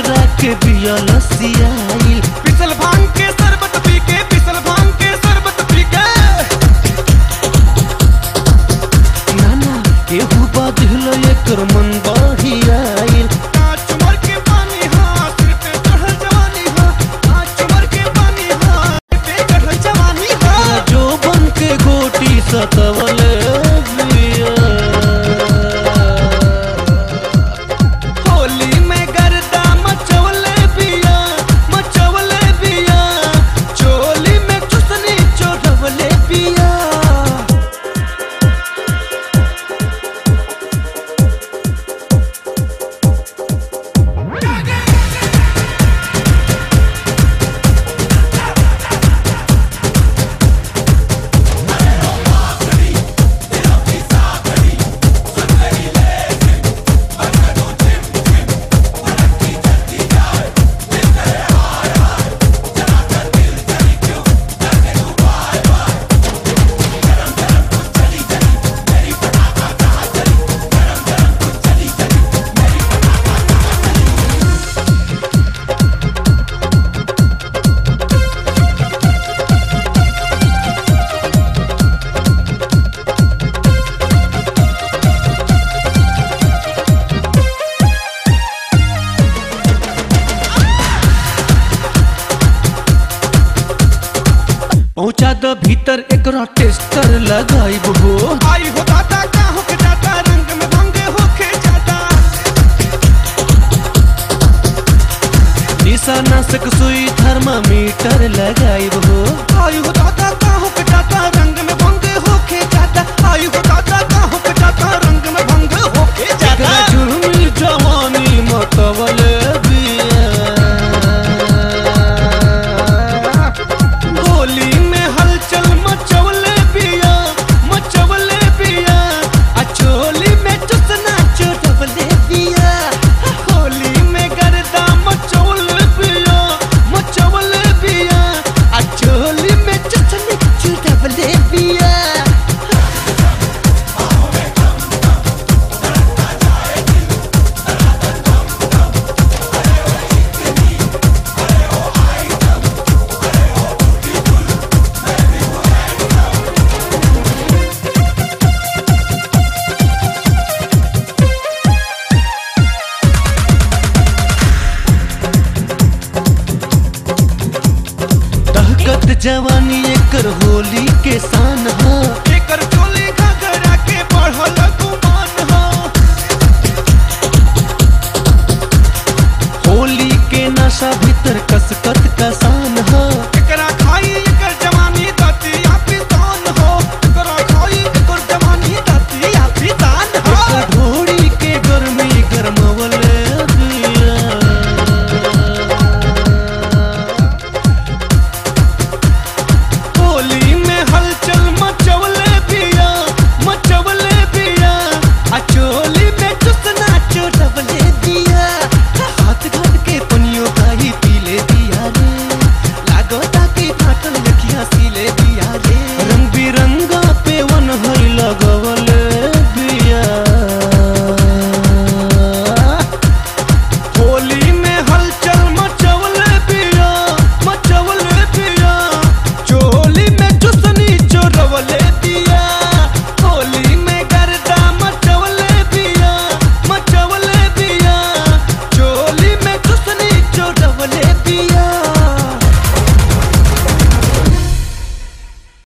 करा के बिया लसियाइल पिसल भांग के शरबत पी के पिसल भांग के शरबत पी के नाना केहू बाधिल एकर मन बढ़ी आइल कांच उमर के पानी हाँ सिर पे चढ़ल जवानी हाँ कांच उमर के पानी हाँ सिर पे चढ़ल जवानी हाँ जो बन के गोटी सतवल बिया होली में गर्दा मचवले बिया मचवले बिया चोली में चुसनी चोढ़वले बिया पहुंचा द भीतर एकरा टेस्टर लगाइब हो आई हो दादा का हो के जाता रंग में भंग होके जाता निशाना से सुई थर्मामीटर लगाइब हो आई हो दादा का हो के जाता रंग में भंग होके जाता आई हो दादा का हो के जाता रंग में भंग होके जाता एकरा जुर्मी जवानी मतवल बिया होली में हलचल मचवले पिया मचवले पिया अचोली में चुसना चोटवले पिया होली में गर्दा मचवले पिया मचवले पिया अचोली में चुसना चोटवले पिया दहकत जवानी एकर होली के शान हा एकर चोली घगरा के बढ़ल गुमान हा होली के नशा भीतर कसकत